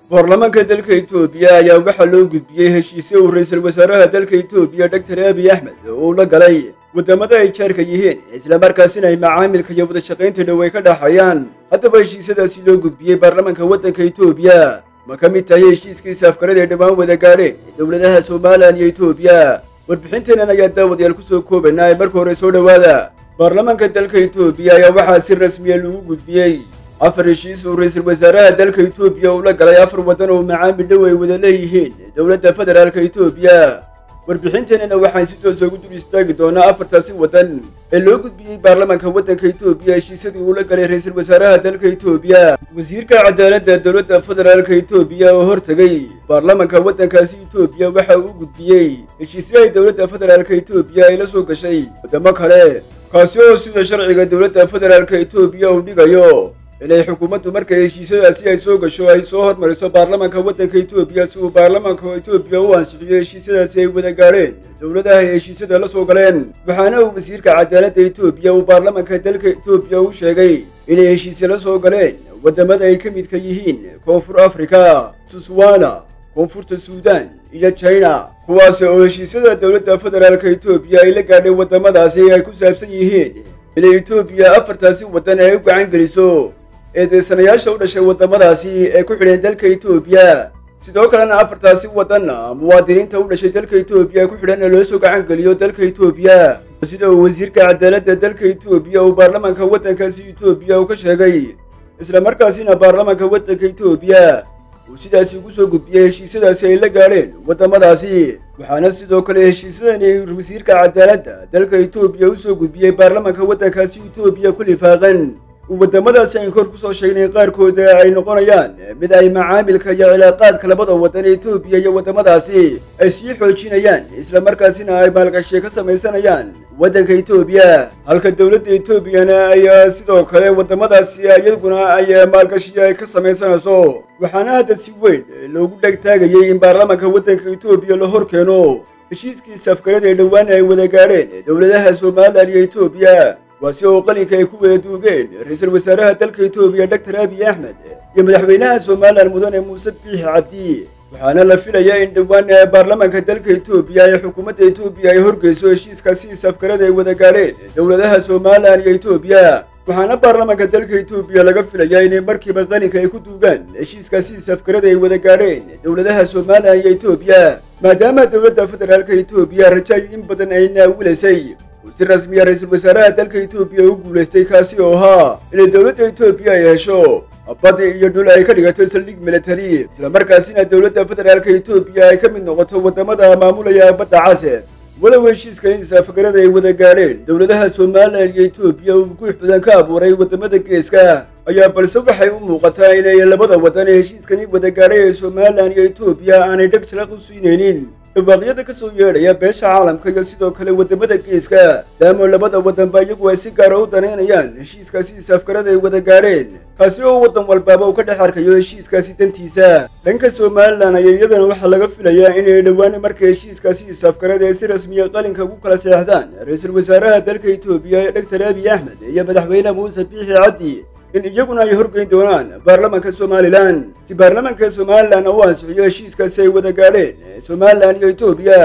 baarlamaanka dalka itoobiya ayaa waxaa loo gudbiyey heshiisyo uu ra-iisul wasaaraha dalka itoobiya doctor abiy axmed uu la galay waddamada ay jaarka yihiin islamarkaasina ay macaamilka iyo wadashaqaynta dhow ay ka dhaxayaan haddaba heshiisyadaasi loo gudbiyey baarlamaanka waddanka itoobiya ma ka mid tahay heshiiskiisa afkarada ay dhowaan wada gaadheen dowladaha somalilan iyo itoobiya warbixinteenan ayaa daawadayaal ku soo koobanaa ee marka hore soo dhowaada baarlamaanka dalka itoobiya ayaa waxaa si rasmiya lagu gudbiyey afar heshiis uu ra-iisul wasaaraha dalka itoobiya uu la galay afar waddan oo macaamil dhow ay wada leeyihiin dowladda federaalka itoobiya warbixinteenana waxaan si toosa ugu dul istaagi doonaa afartaasi waddan ee loo gudbiyey baarlamaanka waddanka itoobiya heshiisyadii uu la galay ra-iisul wasaaraha dalka itoobiya wasiirka cadaaladda dowladda federaalka itoobiya oo hortegay baarlamaanka waddankaasi itoobiya waxa uu gudbiyey heshiisyo ay dowladda federaalka itoobiya ay la soo gashay waddamo kale kaasi oo sida sharciga dowladda federaalka itoobiya uu dhigayo inay xukuumaddu markay heshiisyadaasi ay soo gasho ay soo hormariso baarlamaanka waddanka itoobiya si uu baarlamaanka itoobiya u ansixiyo heshiisyadaasi ay wada gaadheen dowladaha ay heshiisyada la soo galeen waxaana uu wasiirka cadaaladda itoobiya uu baarlamaanka dalka itoobiya u sheegay inay heshiisya la soo galeen waddamada ay ka midka yihiin koonfur afrika tuswana koonfurta suudan iyo china kuwaas oo heshiisyada dowladda federaalka itoobiya ay la gaadhay waddamadaasi ay ku saabsan yihiin inay itoobiya afartaasi waddan ay u gacan geliso eedeysanayaasha u dhashay waddamadaasi ee ku xidheen dalka itoobiya sidoo kalena afartaasi waddanna muwaadiniinta u dhashay dalka itoobiya ee ku xidhanna loo soo gacan geliyo dalka itoobiya sida uu wasiirka cadaaladda dalka itoobiya uu baarlamaanka waddankaasi itoobiya uu ka sheegay islamarkaasina baarlamaanka waddanka itoobiya uu sidaasi ugu soo gudbiyey heshiisyadaasi ay la gaadheen waddamadaasi waxaana sidoo kale heshiisyadani wasiirka cadaaladda dalka itoobiya u soo gudbiyey baarlamaanka waddankaasi itoobiya ku lifaaqan waddamadaasi ayn kor ku soo sheegnay qaarkooda ay noqonayaan mid ay macaamilka iyo cilaaqaadka labada waddan ee itoobiya iyo waddamadaasi ay sii xoojinayaan islamarkaasina ay maalgashiya ka samaysanayaan waddanka itoobiya halka dowladda itoobiyana ayaa sidoo kale waddamadaasi iyaguna ay maalgashiya ay ka samaysanayso waxaana hadda si weyn loogu dhegtaagayay in baarlamaanka waddanka itoobiya la hor keeno heshiiskiisa afkarada ee dhowaan ay wada gaadheen dowladaha somalilan iyo itoobiya waasi oo qalinka ay ku wada duugeen ra-iisul wasaaraha dalka itoobiya doctor abiy axmed iyo madaxweynaha somalilan mudane muuse biixi cabdi waxaana la filayaa in dhowaan baarlamaanka dalka itoobiya ee xukuumadda itoobiya ay horgeyso heshiiskaasi safkarada ay wada gaadheen dowladaha somalilan iyo itoobiya waxaana baarlamaanka dalka itoobiya laga filayaa inay markiiba qalinka ay ku duugaan heshiiskaasi safkarada ay wada gaadheen dowladaha somalilan iyo itoobiya maadaama dowladda federaalka itoobiya rajaay in badan ay naawilaysay si rasmiya ra-iisul wasaaraha dalka itoobiya u guulaystay kaasi oo ahaa inay dowladda itoobiya ay hesho badi iyo dhul ay ka dhigato saldhig militari islamarkaasina dowladda federaalka itoobiya ay ka mid noqoto waddamada maamulaya badda case walow heshiiskan saafagarada ay wada gaadheen dowladaha somalilan iyo itoobiya uu guux badan ka abuuray waddamada geeska ayaa balse waxay u muuqataa inay labada waddan ee heshiiskani wada gaadhay ee somalilan iyo itoobiya aanay dheg jalaq u siinaynin dhawaaqyada ka soo yeedhaya beesha caalamka iyo sidoo kale waddamada geeska daamo labada waddanba iyagu ay si gaara u danaynayaan heshiiskaasi safkarada ay wada gaadheen kaasi oo waddan walbaaba uu ka dhex arkayo heshiiskaasi dantiisa dhanka somalilan ayaa iyadana waxaa laga filayaa inay dhowaan marka heshiiskaasi safkarada ee si rasmiya qalinka ugu kala seexdaan ra-iisul wasaaraha dalka itoobiya doctor abiy axmed iyo madaxweyne muuse biixi cabdi in iyaguna ay horgeyn doonaan baarlamaanka somalilan si baarlamaanka somalilan u ansixiyo heshiiskaasi ay wada gaadheen somalilan iyo itoobiya